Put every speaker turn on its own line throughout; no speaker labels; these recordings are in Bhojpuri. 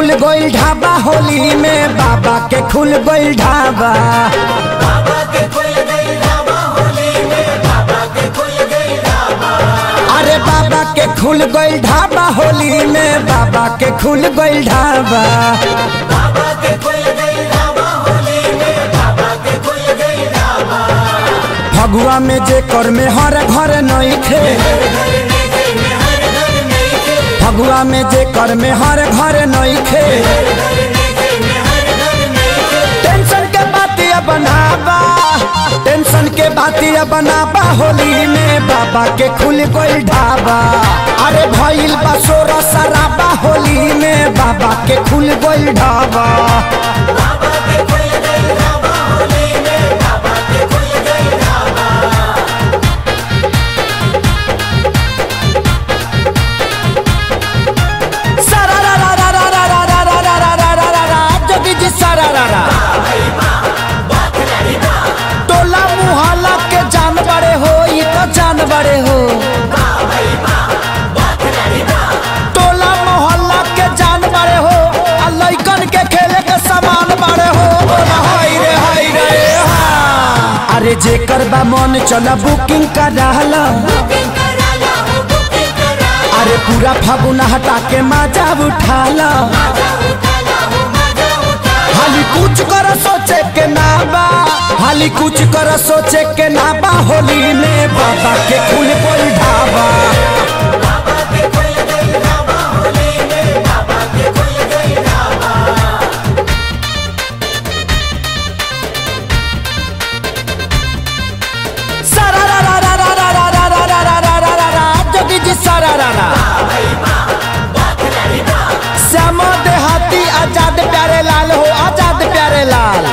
खुल गइल ढाबा होली में बाबा के खुल गइल ढाबा
बाबा के खुल गई ढाबा होली में बाबा के खुल गई ढाबा
अरे बाबा के खुल गइल ढाबा होली में बाबा के खुल गइल ढाबा
बाबा के खुल गई ढाबा होली में बाबा के खुल गई ढाबा
फगुआ में जे कर में हर घर नहीं थे
हर घर में थे में हर घर में थे
फगुआ में जे कर में हर घर नहीं थे
हर घर में थे में हर घर में थे
टेंशन के बातिया बनाबा टेंशन के बातिया बनाबा होली में बाबा के खुल गइल ढाबा अरे भइल बा सोरा शराबा होली में बाबा के खुल गइल ढाबा
बाबा के खुल गई ढाबा होली में बाबा के खुल गई ढाबा
सारा रा रा रा रा रा रा रा रा रा रा रा रा रा जोगी जी सारा रा रा टोला मुहल्ला के जान बड़े हो ये तो जान बड़े हो टोला मोहल्ला के जान बड़े हो आ लइकन के खेले के सामान बड़े हो बोला हाय रे हाय रे हा। अरे जेकर बा मन चला बुकिंग कर रहला
बुकिंग करा ला हो बुकिंग करा
अरे पूरा फागुना हटा के मजा उठाला
मजा उठा ला हो मजा उठा
हाली कुछ कर सोचे के ना बा हाली कुछ कर सोचे के ना बा होली में बाबा के खुल कोई ढाबा
बाबा के खुल गई ढाबा होली में बाबा के खुल गई ढाबा
सारा रा रा रा रा रा रा रा रा रा रा रा रा रा जोगी जी सारा रा रा श्याम देहाती आजाद प्यारे लाल हो आजाद प्यारे लाल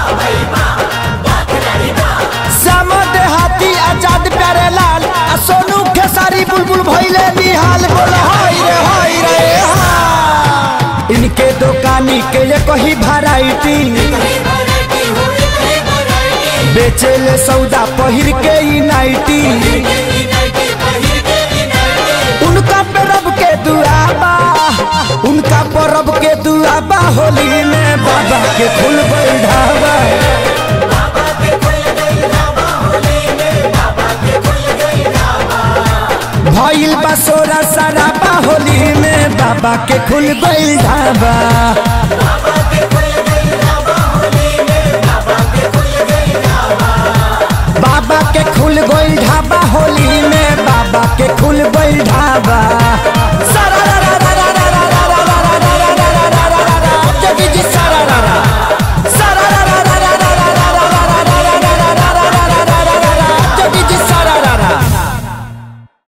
श्याम देहाती आजाद प्यारे लाल आ सोनू खेसारी बुलबुल भइले निहाल बोल हाय रे हाय रे हा इनके दुकानी के ये कही वैरायटी
कहीं वैरायटी हुई कहीं वैरायटी
बेचे ले सौदा पहिर के ई नाइटी
की नाइटी पहिर के की नाइटी
उनका परब के दुआबा उनका परब के दुआबा होली में बाबा के खुल गइल ढाबा
बाबा के खुल गई ढाबा होली में बाबा के खुल गई ढाबा
भइल बा सोरा सराबा होली में बाबा के खुल गइल ढाबा
बाबा